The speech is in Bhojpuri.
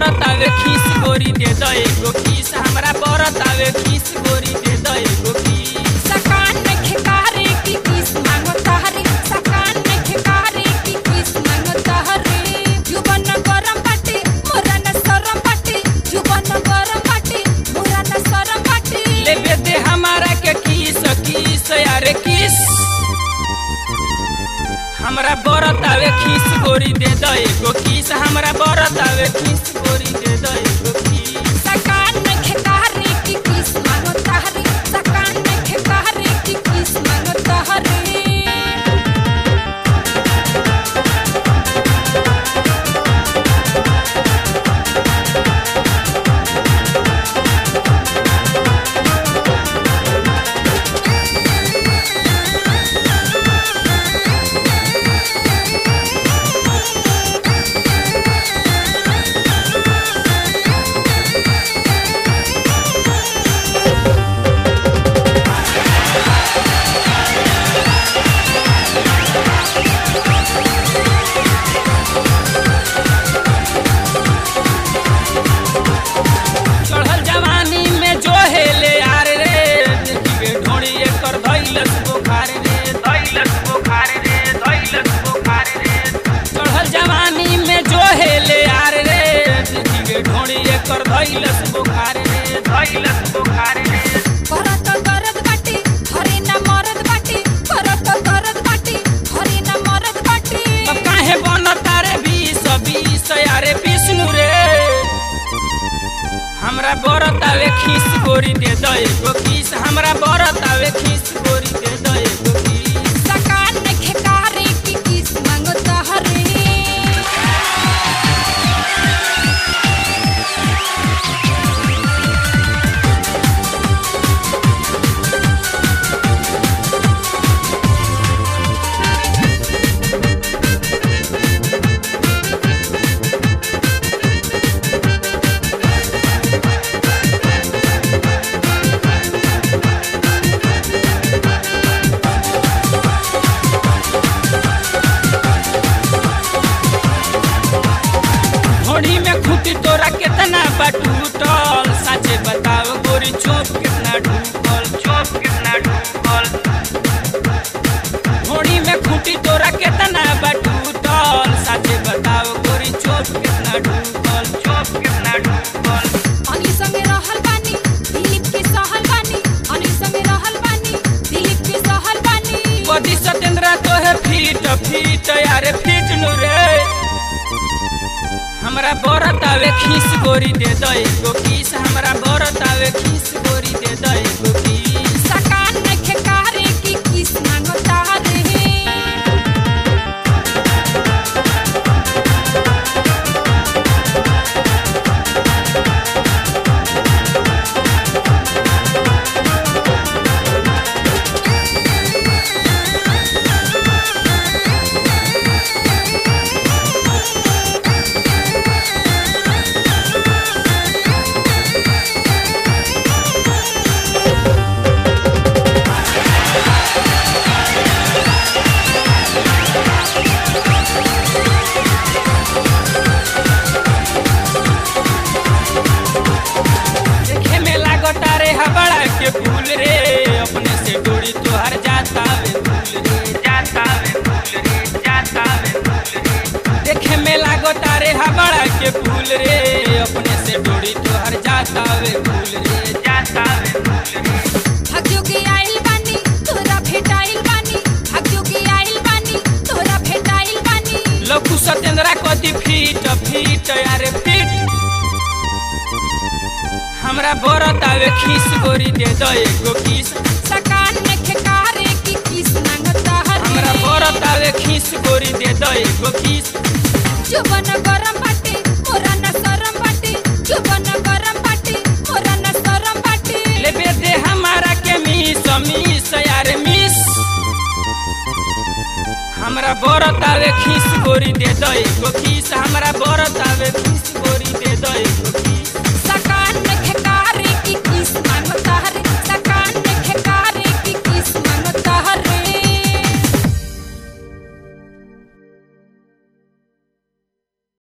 बरत आवे खीस गोरी दे दो एगो खीस हमरा बरत आवे खीस गोरी दे दो एगो खीस सकान में खिकारे की किस मांगो तहरे सकान में खिकारे की किस मांगो तहरे जुबन गरम बाटे मोरा न सरम बाटे जुबन गरम बाटे मोरा न सरम बाटे लेबे दे हमारा के किस किस यारे किस हमरा बरत आवे खीस गोरी दे दो एगो खीस हमरा बरत आवे खीस गोरी दे दो एगो खीस सकान में खिकारे की किस मांगो तहरे सकान में खिकारे की किस मांगो तहरे चढ़ल जवानी में जो हेले यार रे देखिए ढोड़ी एकर धैलस बुखार रे धैलस बुखार रे धैलस बुखार रे चढ़ल जवानी में जो हेले यार रे देखिए ढोड़ी एकर धैलस बुखार रे धैलस बुखार रे करत करत बाटे हरे न मरद बाटे करत करत बाटे हरे न मरद बाटे अब काहे बनता रे बीस बीस यारे विष्णु रे हमरा बरत आवे खीस गोरी दे दो एगो खीस हमरा बरत आवे खीस गोरी दे दो एगो खीस सकान में खिकारे की किस मांगो तहरे घोड़ी में खूटी तोरा कितना बटूटल साचे बताओ गोरी चोप कितना ढूकल चोप कितना ढूकल घोड़ी में खूटी तोरा कितना बटूटल साचे बताओ गोरी चोप कितना ढूकल चोप कितना ढूकल अनिल संगे रहल बानी दिलीप के सहल बानी अनिल संगे रहल बानी दिलीप के सहल बानी बदी सतेंद्र तो है फीट फीट यारे फीट नु रे हमरा बरत आवे खीस गोरी दे दो एगो खीस हमरा बरत आवे खीस गोरी दे दो एगो खीस सकान में खिकारे की किस मांगो तहरे देखे में लागता रे हबड़ा के फूल रे अपने से डोरी तोहर जाता वे फूल रे जाता वे फूल रे जाता वे फूल रे देखे में लागता रे हबड़ा के फूल रे अपने से डोरी तोहर जाता वे फूल रे जाता वे फूल रे भाग्योगी आइल बानी तोरा भेटाइल बानी भाग्योगी आइल बानी तोरा भेटाइल बानी लखु सतेंद्रा कति फीट फीट यारे फीट हमरा बरत आवे खीस गोरी दे दो एगो खीस सकान में खिकारे की किस मांगो तहरे हमरा बरत आवे खीस गोरी दे दो एगो खीस जुबन गरम बाटे मोरा न सरम बाटे जुबन गरम बाटे मोरा न सरम बाटे लेबे दे हमारा के मिस मिस यार मिस हमरा बरत आवे खीस गोरी दे दो एगो खीस हमरा बरत आवे खीस गोरी दे दो एगो खीस